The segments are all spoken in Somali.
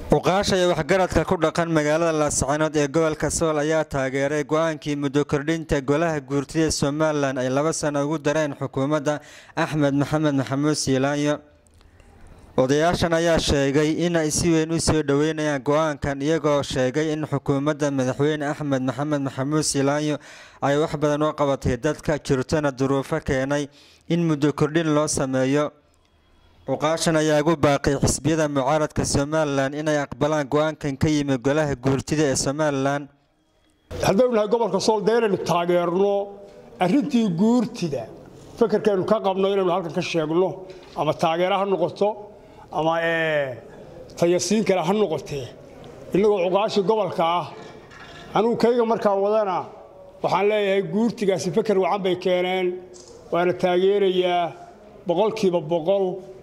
uqaasha iyo waxgaradka ku dhaqan magaalada laascaanood ee gobolka sool ayaa taageeray go-aankii muddo kordhinta golaha guurtida somalilan ay laba sano ugu dareen xukuumadda axmed maxamed maxamuud siilaanyo odayaashan ayaa sheegay inay si weyn u soo dhoweynayaan go-aankan iyagoo sheegay in xukuumadda madaxweyne axmed maxamed maxamuud siilaanyo ay wax badan u qabatay dadka jirtona duruufo keenay in muddo kordhin loo sameeyo cuqaashan ayaa ugu baaqay xisbiyada mucaaradka somalilan inay aqbalaan go-aankan ka yimi golaha guurtida ee somalilan haddaynu nahay gobolka sool dee inaynu taageerno arrintii guurtida fekerkaynu ka qabno inaynu halkan ka sheegno ama taageero ha noqoto ama tayasiin kale ha noqotee innagoo cuqaashii gobolka ah anugu kayga markaan wadana waxaan leeyahay guurtigaasi feker wacan bay keeneen waana taageerayaa boqolkiiba boqol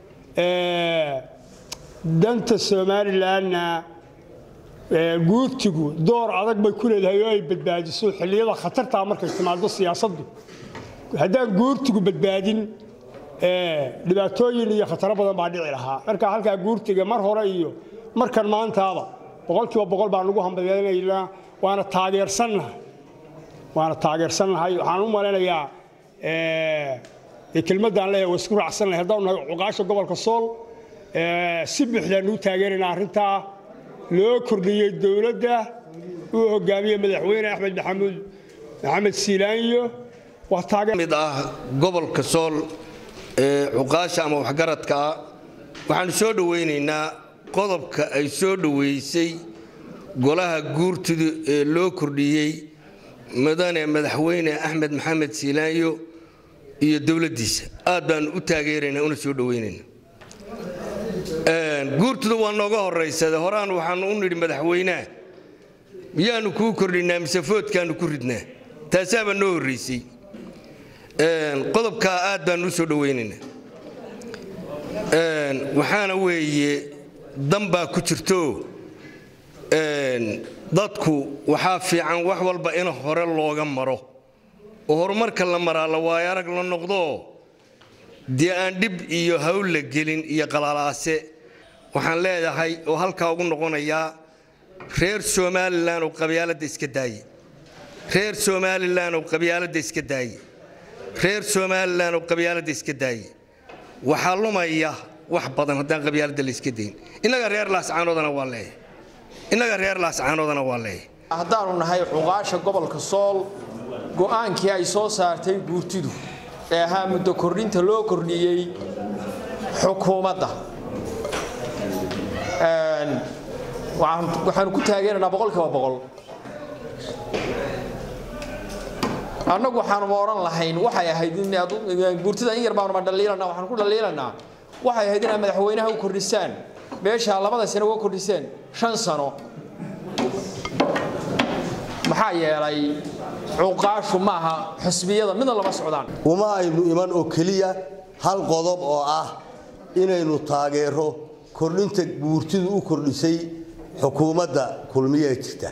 danta somalilanna guurtigu door adag bay ku leedahay oo ay badbaadiso xilliyada khatartaa markay timaado siyaasaddu haddaan guurtigu badbaadin dhibaatooyin iyo khataro badan baa dhici lahaa marka halkaa guurtiga mar hore iyo markan maantaaba boqolkiiba boqol baan ugu hambadeynaynaa waana taageersannahay waana taageersannahay waxaan u malaynayaa kelmaddaan leeyahay waa isku raacsannahay haddaan nahay cuqaasha gobolka sool si buuxdaan u taageeraynaa arrintaa loo kordhiyey dowladda uu hogaamiyey madaxweyne axmed maxamuud maxamed siilaanyo mid ah gobolka sool ee cuqaasha ama waxgaradka ah waxaanu soo dhowaynaynaa qodobka ay soo dhoweysay golaha guurtida ee loo kordhiyey mudane madaxweyne axmed maxamed siilaanyo iyo dowladdiisa aad baanu u taageeraynaa una soo dhowaynaynaa guurtudu waa nooga horaysade horaan waxaanu u nidhi madaxweyneha miyaanu kuu kordhinaa mise foodkaanu ku ridnaa taasaabaa noo horraysay qodobkaa aad baanu u soo dhowaynaynaa waxaana weeye danbaa ku jirto dadku waxaa fiican wax walba in hore looga maro oo horumarka la maraa la waayo arag la noqdo dee aan dhib iyo hawl la gelin iyo qalaalaase waxaan leedahay oo halkaa ugu noqonayaa reer somalilan oo qabyaaladda iska daaye reer somalilan oo qabyaaladda iska daaye reer somalilan oo qabyaaladda iska daaye waxaa lumaya wax badan haddaan qabyaaladda la iska dayn innaga reer laascaanoodana waa leeyahay innaga reer laascaanoodana waa leeyahay haddaanu nahay cuqaasha gobolka sool go'aankii ay soo saartay guurtidu ee ahaa muddo kordhinta loo kordhiyey xukuumadda waxaanu ku taageeraynaa boqolkiiba boqol annagu waxaanuba odhan lahayn waxay ahayd guurtida in yar baanuma dhaliilanaa waxaanu ku dhaliilanaa waxay ahayd inaad madaxweynaha u kordhisaan meeshaa labada sano uga kordhiseen shan sano maxaa yeelay cuqaashu maaha xusbiyada midna lama socdaan uma aynu iman oo keliya hal qodob oo ah inaynu taageero kordhinta guurtidu u kordhisay xukuumadda kulmiye ee jirta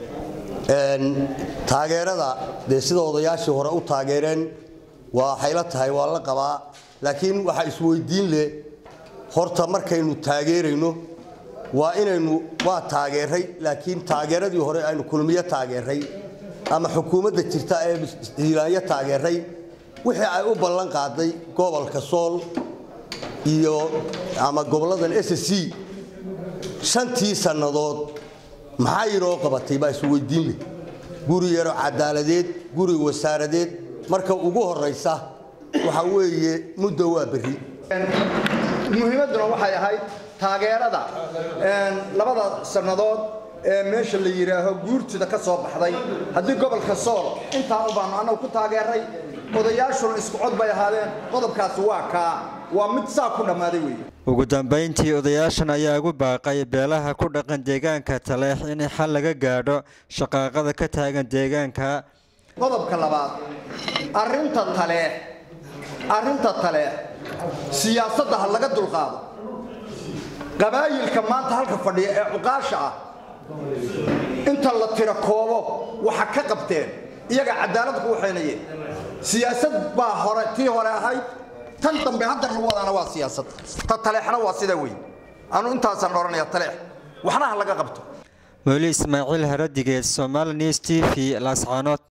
taageerada dee sida odayaashii hore u taageereen waxay la tahay waa la qabaa laakiin waxaa isweydiin leh horta markaynu taageerayno waa inaynu waa taageeray laakiin taageeradii hore aynu kulmiye taageeray ama xukuumadda jirta ee hiilaanyo taageeray wixii ay u ballan qaaday gobolka sool iyo ama goboladan s c shantii sannadood maxaa inoo qabatay baa isweydiin leh guri yaro cadaaladeed guri wasaaradeed marka ugu horaysa waxa weeye muddo waa berri muhiimadduna waxay ahayd taageerada labada sannadood ee meesha la yidhaaho guurtida ka soo baxday haddii gobolka sool intaa u baanu annagu ku taageeray odayaashuna isku cod bay ahaadeen qodobkaasi waa kaa waa mid saa ku dhammaaday weeye ugu dambayntii odayaashan ayaa ugu baaqay beelaha ku dhaqan deegaanka taleex in xal laga gaadho shaqaaqada ka taagan deegaanka qodobka labaad arrinta taleex arrinta taleex siyaasadda ha laga dulqaado qabaayilka maanta halka fadhiya ee cuqaasha ah inta la tiro koobo waxa ka qabteen iyaga cadaalad ku waxaynayeen siyaasad baa hore tii hore ahayd tan dambe hadda lagu wadaana waa siyaasad ta taleexna waa sida wey anu intaasaan odhanaya taleex waxna ha laga qabto mawli ismaaciil haradigeed somaali news t v laascaanood